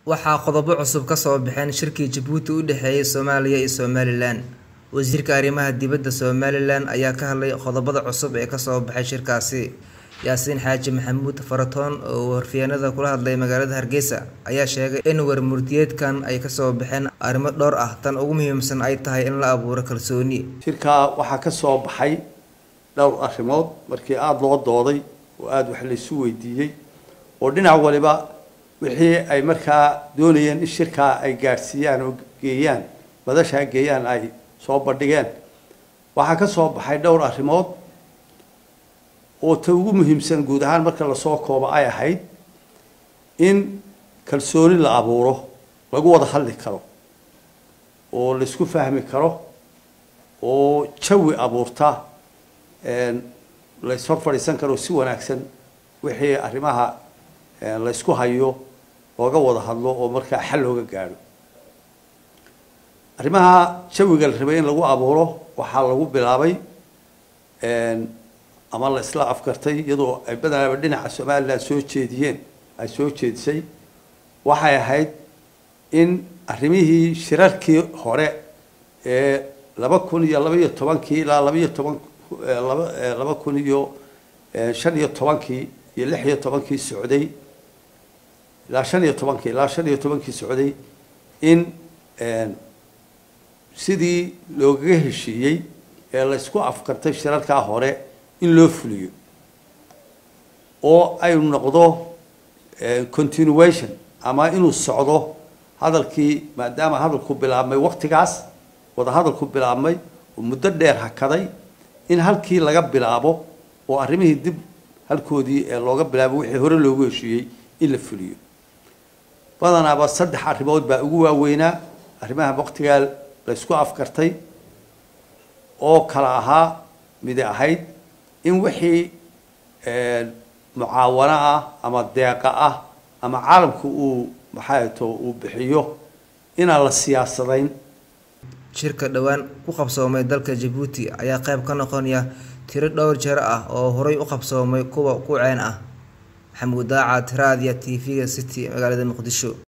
waxaa qodobo cusub ka soo baxeen shirkii jabuuti u dhexeeyay soomaaliya iyo somalilan wasiirka arrimaha dibadda somalilan ayaa ka hadlay qodobada cusub ee kasoo baxay shirkaasi yaasiin xaaji maxamuud faratoon oo warfiyaanada kula hadlay magaalada hargeysa ayaa sheegay in warmurtiyeedkan ay kasoo baxeen arrimo dhowr ah tan ugu muhiimsan ay tahay in la abuuro kalsooni shirkaa waxaa ka soo baxay dhowr arrimood markii aada loo dooday oo aada wax laysu weydiiyey oo dhinac waliba wixii ay markaa doonayeen in shirkaa ay gaadhsiiyaan oo geeyaan madashaa geeyaan ay soo bandhigeen waxaa ka soo baxay dhowr arrimood oo ta ugu muhiimsan guud ahaan marka lasoo koobo ay ahayd in kalsooni la abuuro lagu wada hadli karo oo laisku fahmi karo oo jawi abuurta la ishor fadhiisan karo si wanaagsan wixii arrimaha laysku hayo looga wada hadlo oo markaa xal looga gaadho arrimaha jawiga la rabay in lagu abuuro waxaa lagu bilaabay ama la isla afkartay iyadoo ay badanaaba dhinaca somalilan soo jeediyeen ay soo jeedisay waxay ahayd in arrimihii shirarkii hore ee laba kun iyo laba iyo tobankii ilaa labaiyo toban laba laba kun iyo shan iyo tobankii iyo lix iyo tobankii socday ilaa shan iyo tobankii ilaa shan iyo tobankii socday in sidii loogaga heshiiyey ee laysku afkartay shirarkaa hore in loo fuliyo oo ay noqdo continuation ama inuu socdo hadalkii maadaama hadalku bilaabmay waktigaas wada hadalku bilaabmay oo muddo dheer hakaday in halkii laga bilaabo oo arrimihii dib halkoodii ee looga bilaabo wixii hore loogu heshiiyey in la fuliyo badanaaba saddex arrimood baa ugu waaweynaa arrimaha waktigaa laysku afkartay oo kala ahaa midi ahayd in wixii mucaawano ah ama deeqa ah ama caalamku uu maxaato uu bixiyo inaan la siyaasadayn shirka dhowaan ku qabsoomay dalka jabuuti ayaa qayb ka noqonaya tiro dhowr jeer ah oo horay u qabsoomay kuwa ku ceen ah maxamuud daaca tiraadiya t v-ga city magaalada muqdisho